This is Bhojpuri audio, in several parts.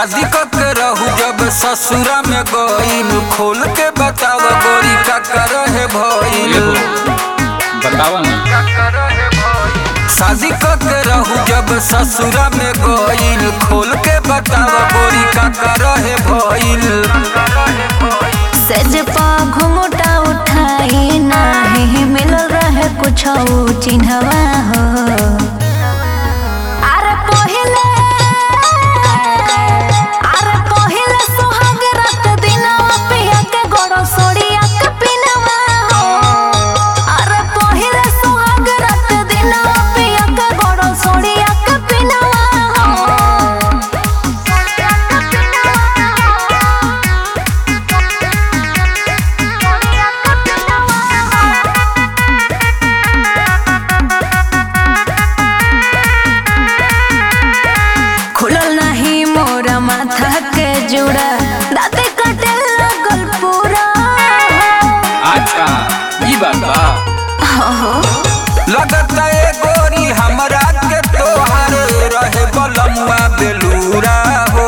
शादी क के रहू जब ससुरा में गईल खोल के बताव गोरी का रहे भइल एगो बतावा ना शादी क के रहू जब ससुरा में गईल खोल के बताव गोरी का रहे भइल सेज पा घुंघटा उठाई नाही मिलल रहे कुछ चिन्हवा हो अरे पहिले अरे पहिले सुहाग रात दिनवा पिया के गोड़ो सोड़िया के पिनवा हो अरे पहिले सुहाग रात दिनवा पिया के गोड़ो सोड़िया के पिनवा हो खुलल नहीं मोरा माथा के जुड़ा दाते कटे लगल पूरा अच्छा ई बात बा लगता ए गोरी हमरा के तोहार रहे बलमुआ बेलूरा हो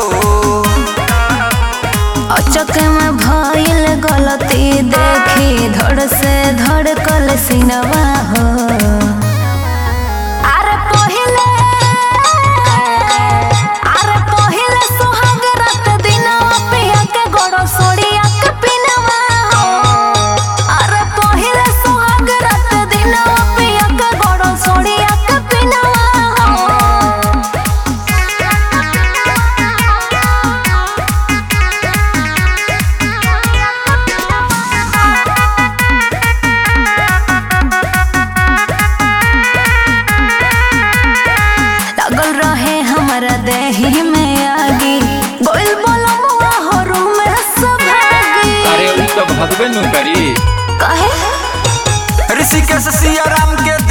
अचक में भइल गलती देखी धड़ से धड़कल सिनवा हो अरे पहिले अरे पहिले सुहाग रात दिनवा पिया के गोड़ो सोड़िया के पिनवा हो अरे पहिले सुहाग रात दिनवा पिया के गोड़ो सोड़िया के पिनवा हो लगल रहे हमारा देही में आगी गोइल बोलो मुआ हो रूम में सब भागी अरे उ तो भगबे नु करी ऋषिकेश सिया राम के